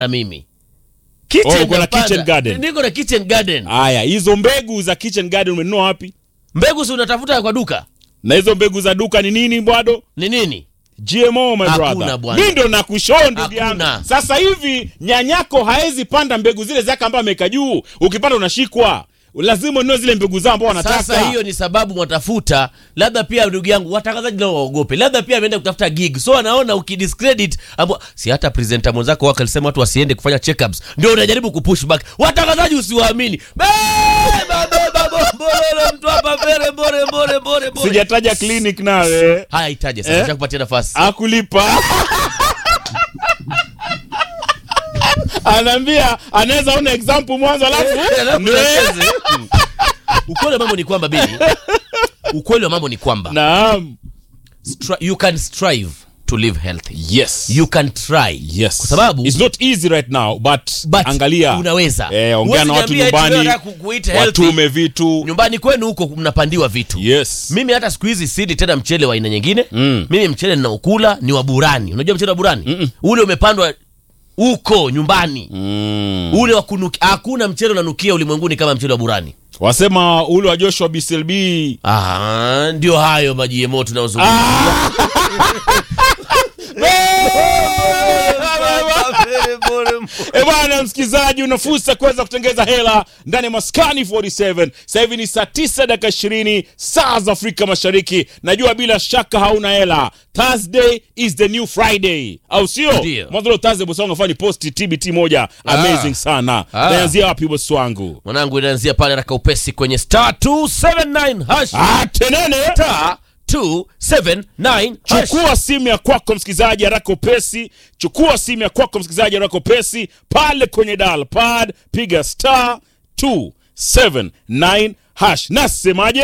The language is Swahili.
na mimi Kitchen Oh, uko na napanda. kitchen garden. niko na kitchen garden haya hizo mbegu za kitchen garden umenunua wapi mbegu si unatafuta kwa duka na hizo mbegu za duka ni nini bwado ni nini gmo my Hakuna brother bwana. mi ndo nakushoo ndugu yangu Hakuna. sasa hivi nyanyako haezi panda mbegu zile zake ambayo ameweka juu ukipanda unashikwa lazima ununue zile mbegu zao ambao wanataka sasa hiyo ni sababu mwatafuta labda pia ndugu yangu watangazaji nao waogope labda pia ameenda kutafuta gig so anaona ukidiscredit abo si hata presenter mwenzako wako alisema watu wasiende kufanya checkups ndio unajaribu kupush back watangazaji usiwaamini beba beba bombololo mtu hapa mbele mbore mbore mbore mbore sijataja clinic nawe haya itaje sasa Eh? eh? kupatia nafasi akulipa anaambia anaweza ona example mwanzo alafu Alafu ndio. nacheze. ukweli wa mambo ni kwamba bili ukweli wa mambo ni kwamba naam stri- you can strive to live healthy yes you can try yes kwa sababu it's not easy right now but, But angalia unaweza. eh, ongea Huwezi na watu niambia eti nyumbani wewe unataka ku- kueat healthy. watume vitu nyumbani kwenu huko mnapandiwa vitu yes mimi hata siku hizi sidi tena mchele wa aina nyingine Mm. mimi mchele ninaokula ni wa burani unajua mchele wa burani ule umepandwa huko nyumbani mm. ule wa kunukia hakuna mchele unanukia ulimwenguni kama mchele wa burani wasema ule wa joshua bslb Ah, ndio hayo majiemo tunayozungumzia E bwana msikilizaji, una fursa kuweza kutengeza hela ndani ya Maskani 47. Sasa hivi ni saa 9 dakika 20 saa za Afrika Mashariki. Najua bila shaka hauna hela. Thursday is the new Friday, au sio? Ndio. Mwanzo leo Thursday bosi wangu afanye post TBT moja amazing sana. Ah. Naanzia wapi bosi wangu? mwanangu inaanzia pale raka upesi kwenye star 279 hash Ah, tenene. star 279 hash chukua simu ya kwako msikilizaji haraka upesi chukua simu ya kwako msikilizaji haraka upesi pale kwenye dial pad piga star 279 hash nasemaje